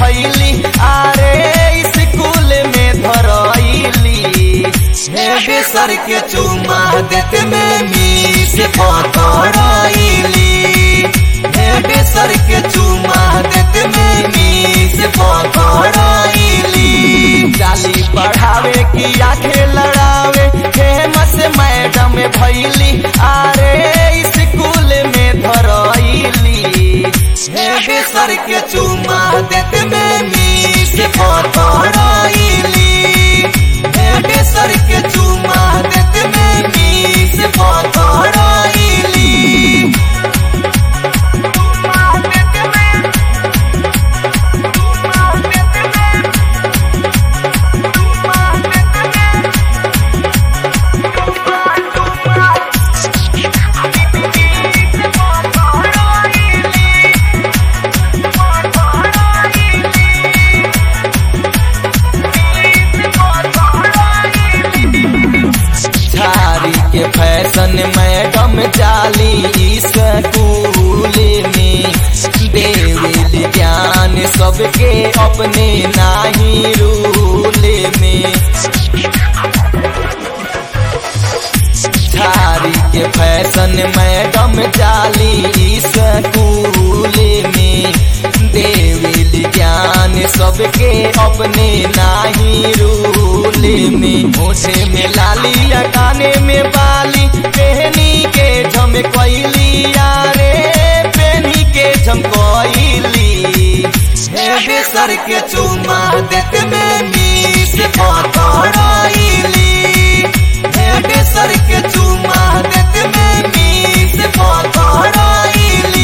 भैली आरे स्कूल में धरैली हे सर के चुमा देते में मीस पकड़ैली हे सर के चुमा देते में मीस पकड़ैली जाली पढ़ावे की आंखें लड़ावे फेमस मैडम भैली आरे स्कूल में धरैली हे सर के चुमा देते में मीस पकड़ैली हे सर के चुमा देते में मीस पकड़ैली झारी के फैशन मैडम जाली स्कूल में देवेली ज्ञान सबके अपने नाही रूल में झारी के फैशन मैडम जाली स्कूल में देवेली ज्ञान सबके अपने नाही रूल में मोठे में लाली या काने में बाली पहनी के झमकैली यारे पहनी के झमकैली हे सर के चुमा देते में मीस पकड़ैली हे सर के चुमा देते में मीस पकड़ैली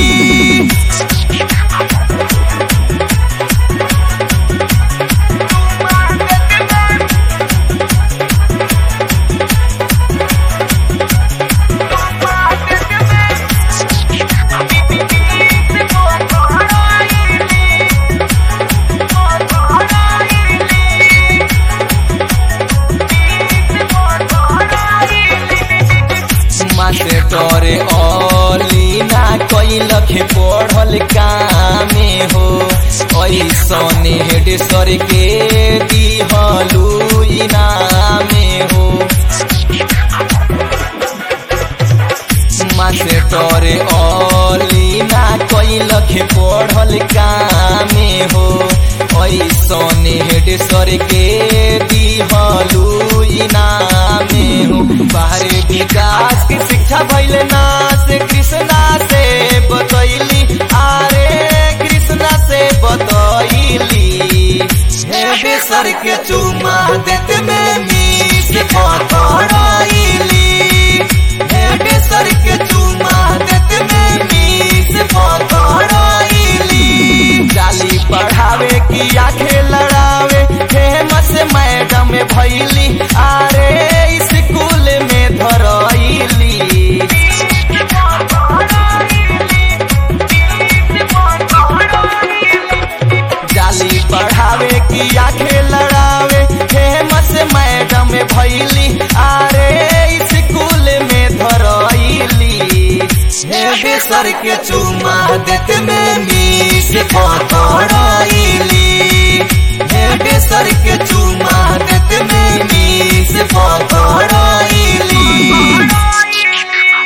मास्टर ओली ना कैलख पढ़ल कामे हो ऐसने हेड सर के दिहलू इनामे हो मास्टर ओली ना कैलख पढ़ल कामे हो ऐसने हेड सर के दिहलू इनामे हो बाहरी विकास की शिक्षा भैल नास कृष्णा से बतैली आरे कृष्णा से बतैली हे सर के चुमा देते में मीस पकड़ैली हे सर के चुमा देते में मीस पकड़ैली जाली पढ़ावे की आंखें लड़ावे फेमस मैडम भैली आरे स्कूल में धरैली जाली पढ़ावे की आंखें लड़ावे फेमस मैडम भैली आरे स्कूल में धरैली हे सर के चुमा देते में मीस पकड़